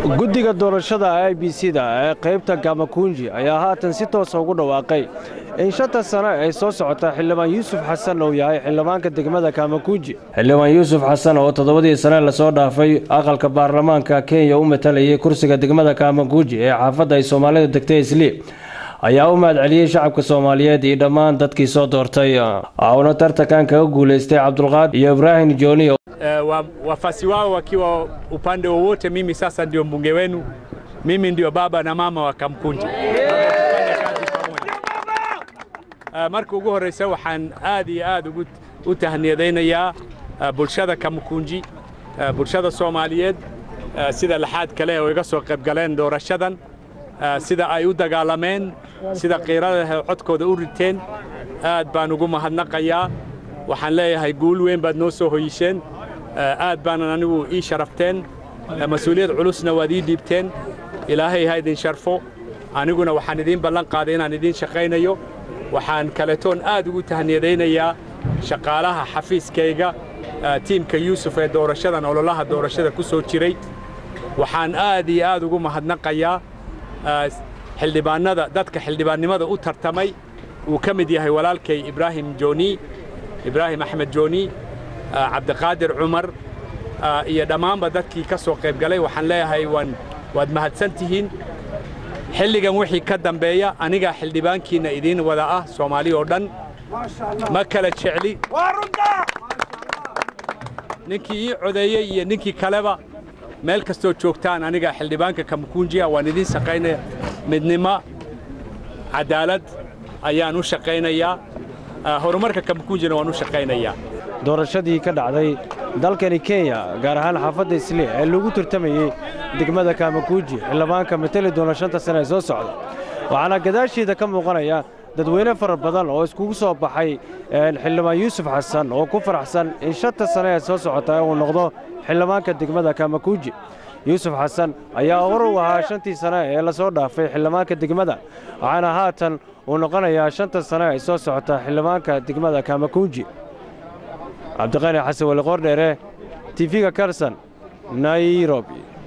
guddiga doorashada i b c da ee qaybta gamakunji ayaa haatan si toosa ugu dhawaaqay in shanta sano ay soo socota xildhibaan yuusuf xasan uu yahay xildhibaanka degmada kamakunji xildhibaan yuusuf xasan oo toddobadii sane lasoo dhaafay aqalka baarlamaanka kenya u matalayay kursiga degmada kamakunji ee xaafadda ay soomaalida degtay isli ayaa u mahadceliyey shacabka soomaaliyeed iyo dhammaan dadkii soo doortay uuna tartankan kaga guulaystay cabdulqaadir iyo ibraahim jooni Uh, wafasi wao wakiwa upande wowote, mimi sasa ndio mbunge wenu, mimi ndio baba na mama wa Kamkunji. Uh, marka ugu horreysa waxaan aad iyo aad ugu u tahniyadaynayaa uh, bulshada Kamkunji, uh, bulshada Soomaaliyeed uh, sida laxaad kale oo iga soo qayb galeen doorashadan uh, sida ay u dagaalameen sida qiirada codkooda u riteen aad baan ugu mahadnaqayaa waxaan leeyahay guul weyn baad noo soo hoyisheen aad baanan anigu ii sharafteen mas-uuliyad culusna waad ii dhiibteen ilaahay ha idin sharfo aniguna waxaan idiin ballan qaaday inaan idiin shaqaynayo waxaan kaletoon aad ugu tahniyadaynayaa shaqaalaha xafiiskayga tiimka yuusuf ee doorashadan ololaha doorashada ku soo jiray waxaan aad iyo aad ugu mahadnaqayaa xildhibaannada dadka xildhibaannimada u tartamay uu ka mid yahay walaalkay ibraahim jooni ibraahim axmed jooni cabdiqaadir cumar iyo dhammaanba dadkii ka soo qayb galay waxaan leeyahay waan waad mahadsan tihiin xilligan wixii ka dambeeya anigaa xildhibaankiinna idiin wada ah soomaali oo dhan ma kala jecli ninkii ii codeeyey iyo ninkii kaleba meel kastoo joogtaan anigaa xildhibaanka kamukunjiya waan idiin shaqaynaya midnimo cadaalad ayaan u shaqaynayaa horumarka kamukunjina waan u shaqaynayaa doorashadii ka dhacday dalkani kenya gaar ahaan xaafadda isli ee lagu tartamayey degmada kamakuuji xildhibaanka mateli doona shanta sane ee soo socda waxaana gadaashiida ka muuqanaya dadweyne fara badan oo iskugu soo baxay xildhibaan yuusuf xasan oo ku faraxsan in shanta sane ee soo socota uu noqdo xildhibaanka degmada kamakuuji yuusuf xasan ayaa hor u ahaa shantii sane ee lasoo dhaafay xildhibaanka degmada waxaana haatan uu noqonayaa shanta sane ay soo socota xildhibaanka degmada kamakuuji cabdiqani xasan wali qordheere tifiga karsan nairobi